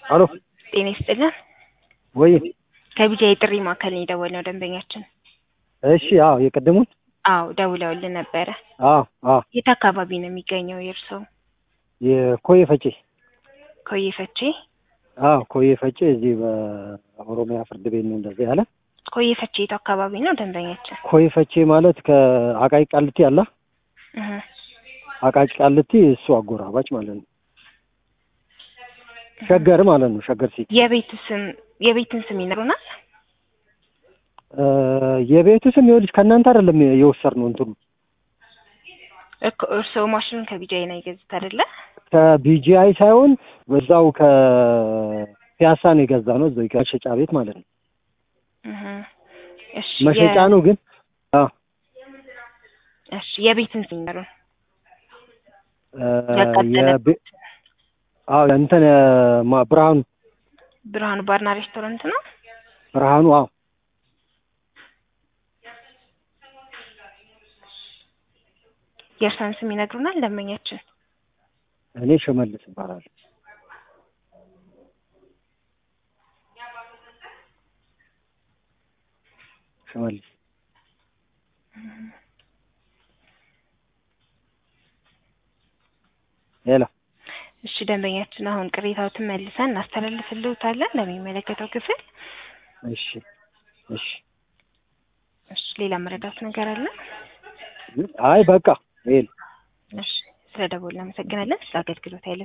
አሎ ጤና ይስጥልን። ወይ ከቢጃ የጥሪ ማዕከል ነው የደወልነው ደንበኛችን። እሺ አዎ የቀደሙን አዎ ደውለውልን ነበረ። አዎ አዎ የት አካባቢ ነው የሚገኘው የእርስዎ? የኮዬ ፈጬ ኮዬ ፈቼ። አዎ ኮዬ ፈጬ እዚህ በኦሮሚያ ፍርድ ቤት ነው እንደዚህ ያለ ኮዬ ፈቼ የት አካባቢ ነው ደንበኛችን? ኮዬ ፈቼ ማለት ከአቃቂ ቃልቲ አለ እህ አቃቂ ቃልቲ እሱ አጎራባች ማለት ነው ሸገር ማለት ነው ሸገር ሲቲ የቤቱ ስም የቤትን ስም ይነግሩናል? እ የቤቱ ስም ይኸውልሽ ከእናንተ አይደለም የወሰድነው እንትኑ እኮ እርስዎ ማሽኑን ከቢጃይ ነው የገዙት አይደለ? ከቢጂአይ ሳይሆን በዛው ከፒያሳ ነው የገዛ ነው እዛው መሸጫ ቤት ማለት ነው እህ እሺ መሸጫ የ- ነው ግን አዎ እሺ የቤትን ስም ይነግሩን። እ ያቃጠለ የቤ- አዎ እንትን ማ- ብርሃኑ ብርሃኑ ባርና ሬስቶራንት ነው። ብርሃኑ አዎ የእርሳን ስም ይነግሩናል ደንበኛችን? እኔ ሽመልስ ይባላል ሽመልስ ሄሎ እሺ ደንበኛችን አሁን ቅሬታዎትን መልሰን እናስተላልፍልዎታለን ለሚመለከተው ክፍል። እሺ እሺ እሺ ሌላ መረዳት ነገር አለ? አይ በቃ ይሄ ነው። እሺ ስለ ደወልን እናመሰግናለን። ስለ አገልግሎት ያለ